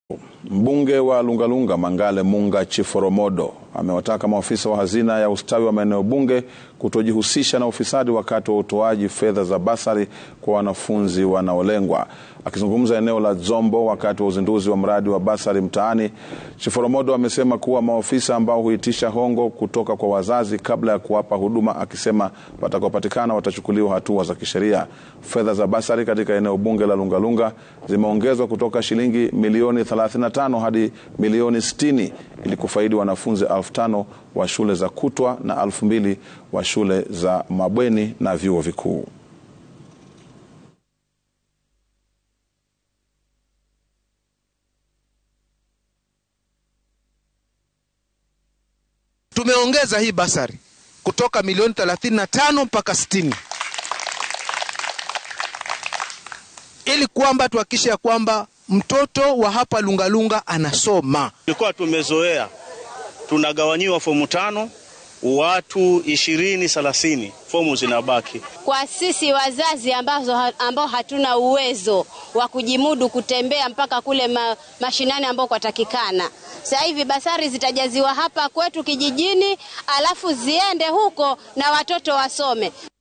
Mbunge wa Lungalunga Mangale Munga Chiforomodo amewataka maafisa wa hazina ya ustawi wa maeneo bunge kutojihusisha na ufisadi wakati wa utoaji fedha za basari kwa wanafunzi wanaolengwa. Akizungumza eneo la Dzombo wakati wa uzinduzi wa mradi wa basari mtaani, Chiforomodo amesema kuwa maafisa ambao huitisha hongo kutoka kwa wazazi kabla ya kuwapa huduma, akisema watakaopatikana watachukuliwa hatua za kisheria. Fedha za basari katika eneo bunge la Lungalunga zimeongezwa kutoka shilingi milioni 35 hadi milioni 60 ili kufaidi wanafunzi elfu tano wa shule za kutwa na elfu mbili wa shule za mabweni na vyuo vikuu. Tumeongeza hii basari kutoka milioni 35 mpaka 60 ili kwamba tuhakikishe ya kwamba mtoto wa hapa Lungalunga anasoma. Tulikuwa tumezoea tunagawanyiwa fomu tano, watu ishirini thelathini, fomu zinabaki. Kwa sisi wazazi ambazo, ambao hatuna uwezo wa kujimudu kutembea mpaka kule ma, mashinani ambao kwatakikana, sasa hivi basari zitajaziwa hapa kwetu kijijini, alafu ziende huko na watoto wasome.